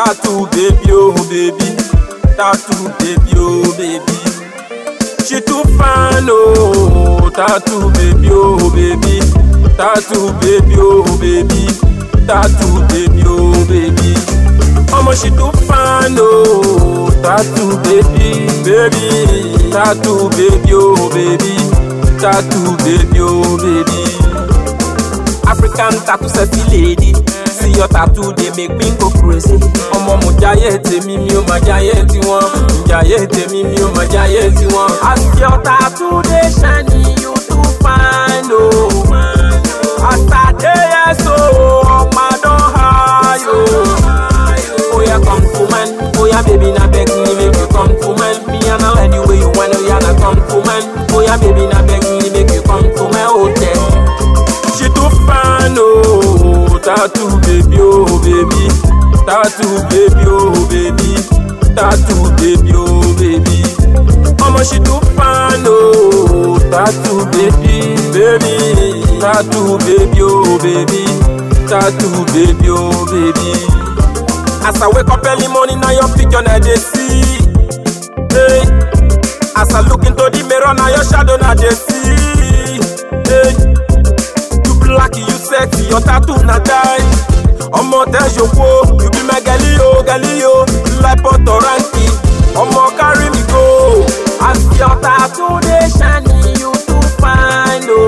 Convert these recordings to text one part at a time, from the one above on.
Tattoo baby, oh baby. Tattoo baby, oh baby. She too fine, oh. Tattoo baby, oh baby. Tattoo baby, oh baby. Tattoo baby, oh baby. Omo she too fine, oh. Tattoo baby, baby. Tattoo baby, oh baby. Tattoo baby, oh baby. African tattoo sexy lady. See your tattoo dey make me go crazy. Ọmọ mo jayé tèmi mi ò máa jayé tiwọn. Jayé tèmi mi ò máa jayé tiwọn. As your tattoo dey shiny, you too fine o. As I dey here so, ọmọ don high o. Oya come to man, oya baby na beg me make you come to man. Me and now anyway you want, oya na come to man. Oya baby na beg me make you come to my hotel. She too fine, oh, tattoo baby, oh baby, tattoo baby, oh baby, tattoo baby, oh baby. Omo she too fine, oh, tattoo baby, baby, tattoo baby, oh baby, tattoo baby, oh baby. As I wake up early morning, now your picture na dey see. Hey. As I look into the mirror, now your shadow na dey see. Hey. You black, you sexy, your tattoo na die. Ọmọ tẹ́sọ̀kọ, you be my gali o, gali o, like Puerto Ranki. Ọmọ carry me go. As your tattoo dey shiny, you too fine o.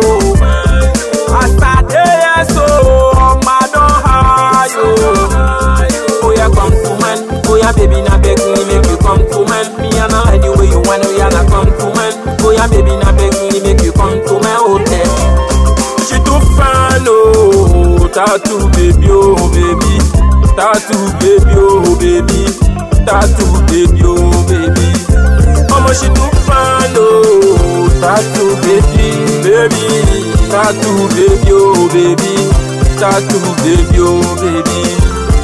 As I dey here so, ọmọ don high o. Oya come to man, oya baby na beg me make you come to man. Me and now anyway you want, oya na come to man. Oya baby na beg me make you come to my hotel. She too fine, oh, tattoo baby, oh baby, tattoo baby, oh baby, tattoo baby, oh baby. Omo she too fine, oh, tattoo baby, baby, tattoo baby, oh baby, tattoo baby, oh baby.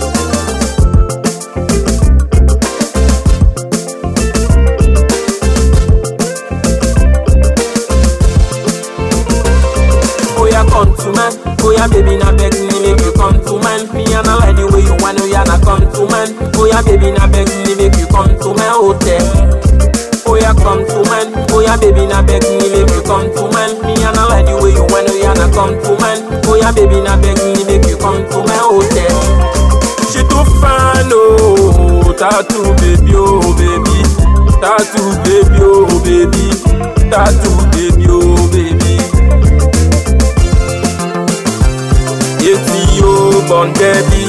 Oya come to man, oya baby na beg me make you come to man. Me and I like the way you want, oya na come to man. Oya baby na beg me make you come to my hotel. Oya come to man, oya baby na beg me make you come to man. Me and I like the way you want, oya na come to man. Oya baby na beg me make you come to my hotel. She too fine, oh, tattoo baby, oh baby, tattoo baby, oh baby, tattoo baby, oh baby. Etí yóò gbọ̀n dẹ́bí